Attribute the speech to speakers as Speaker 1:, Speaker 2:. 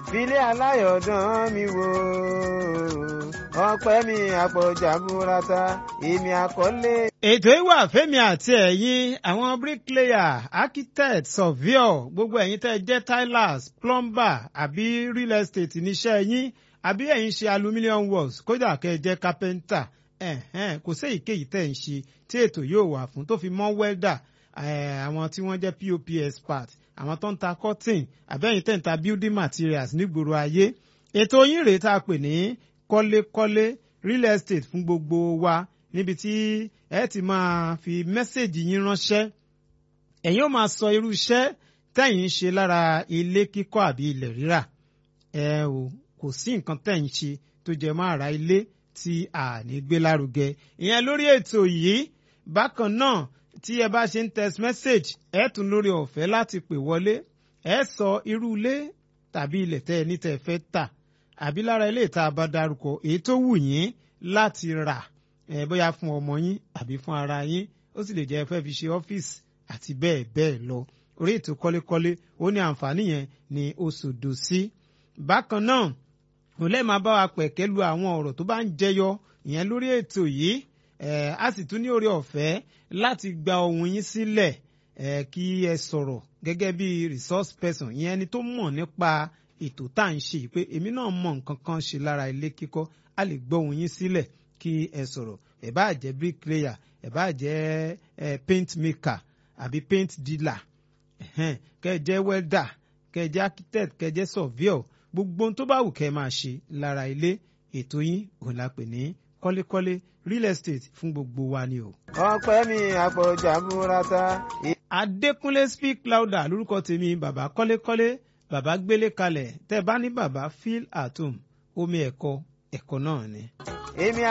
Speaker 1: filé aláyọ̀dán mi wò ọpẹ́ mi àpọ̀jà burata èmi àkọlé.
Speaker 2: ètò ìwà fẹ́mi àti ẹ̀yin àwọn bricklayer architect surveyor gbogbo ẹ̀yin tẹ́ jẹ́ tilers plumber àbí real estate níṣẹ́ yín àbí ẹ̀yin ṣe aluminium works kódà kẹ́ ẹ jẹ́ carpenter ẹ̀hẹ́n kò sí èyíkéyìí tẹ́ ń ṣe tí ètò yóò wà fún tó fi mọ́ welder àwọn tí wọ́n jẹ́ pop expert àwọn tó ń ta cotton àbẹ́yìn tẹ̀ ń ta building materials nígboro ayé ètò yín rèé tá a pè ní kọ́lékọ́lé real estate fún gbogbo wa níbi tí ẹ ti máa fi mẹ́sẹ̀gì yín ránṣẹ́ ẹ̀yin ó máa sọ irú iṣẹ́ tẹ̀yin ń ṣe lára ilé kíkọ́ àbí ilẹ̀ rírà ẹ o kò sí nǹkan tẹ̀ ń ṣe tó jẹ mọ́ ara ilé tí a ní gbé lárugẹ ìyẹn lórí ètò yìí bákan náà tí ẹ bá ṣe ń text message ẹ tún lórí ọ̀fẹ́ láti pè wọlé ẹ sọ irú ilé tàbí ilẹ̀ tẹ́ ẹ ní tẹ́ ẹ fẹ́ tà àbí lára ilé ìta bá darúkọ èyí tó wù yín láti rà ẹ bóyá fún ọmọ yín àbí fún ara yín ó sì lè jẹ́ ẹ fẹ́ fi ṣe ọ́fíìsì àti bẹ́ẹ̀ bẹ́ẹ̀ lọ orí ètò kọ́lékọ́lé ó ní àǹfààní yẹn ní oṣòdò sí. bákan náà òlẹ́ máa bá wa pẹ̀kẹ́ lu àwọn ọ̀rọ̀ tó bá ń jẹyọ ìyẹn lórí ètò yìí Eh, a sì tún ní oore ọ̀fẹ́ láti gba ohun yín sílẹ̀ eh, kí ẹ sọ̀rọ̀ gẹ́gẹ́ bí resource person ìyẹn ẹni tó mọ̀ nípa ètò tá à ń ṣe pé èmi náà mọ̀ nǹkan kan ṣe lára ilé kíkọ́ a lè gbọ́ ohun yín sílẹ̀ kí ẹ sọ̀rọ̀ ẹ bá jẹ́ bricklayer ẹ bá jẹ́ eh, paint maker àbí paint dealer kẹ́ ẹ jẹ́ welder kẹ́ ẹ jẹ́ architect kẹ́ ẹ jẹ́ surveyor gbogbo ohun tó bá wù kẹ́ ẹ máa ṣe lára ilé ètò yín òun la pè ní kọ́lékọ́lé real estate fún gbogbo wa ni o.
Speaker 1: ọpẹ́ mi àpọ̀jà burata.
Speaker 2: adékúnlé speak louder lórúkọ tèmi bàbá kọ́lékọ́lé bàbá gbélé kalẹ̀ tẹ́ bá ní bàbá feel at home omi ẹ̀kọ́ ẹ̀kọ́ náà ni.
Speaker 1: èmi